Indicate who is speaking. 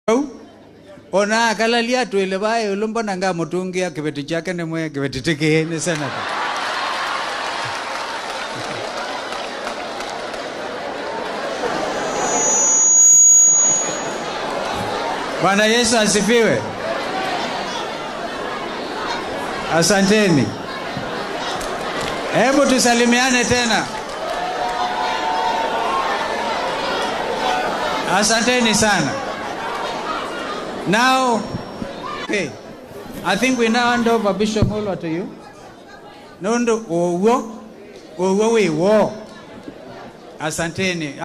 Speaker 1: ona akalalia twile vae ulumbona nga mutungia kiveti chake nimwe kiveti tikini senata Bwana Yesu asifiwe. Asanteni. Hebu tusalimiane tena. Asanteni sana. Now, okay. I think we now hand over Bishop Mulwa to you. Nondo owo owo we wo. Asanteni.